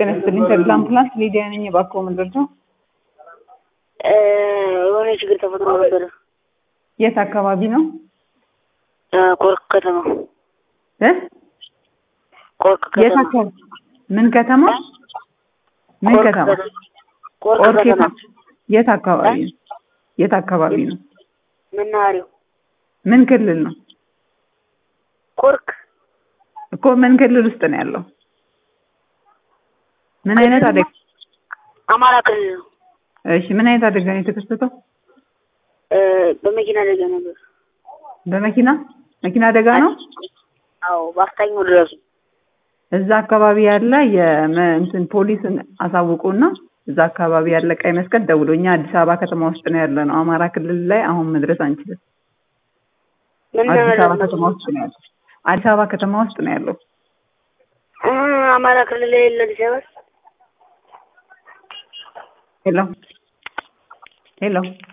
ጤና ይስጥልኝ ተድላ አምቡላንስ ሊዲያ ነኝ። እባክዎ ምንድን ነው? የሆነ ችግር ተፈጥሮ ነበረ። የት አካባቢ ነው? ኮርክ ከተማ እ ኮርክ የት ከተማ አካባቢ? ምን ከተማ? ምን ኮርክ ከተማ? ከተማ ኮርክ ቆርክ ከተማ የት- የት አካባቢ ነው? የት አካባቢ ነው? መናኸሪያው ምን ክልል ነው? ኮርክ እኮ ምን ክልል ውስጥ ነው ያለው? ምን አይነት አደጋ? አማራ ክልል ነው። እሺ ምን አይነት አደጋ ነው የተከሰተው? እ፣ በመኪና አደጋ ነበር። በመኪና መኪና አደጋ ነው? አዎ በአፍጣኝ ድረሱ። እዛ አካባቢ ያለ የመ- እንትን ፖሊስን አሳውቁና እዛ አካባቢ ያለ ቀይ መስቀል ደውሎ እኛ አዲስ አበባ ከተማ ውስጥ ነው ያለ ነው። አማራ ክልል ላይ አሁን መድረስ አንችልም። ምን አዲስ አበባ ነበር? ከተማ ውስጥ ነው ያለው። አዲስ አበባ ከተማ ውስጥ ነው ያለው። እ፣ አማራ ክልል ላይ የለ አዲስ አበባ ሄሎ ሄሎ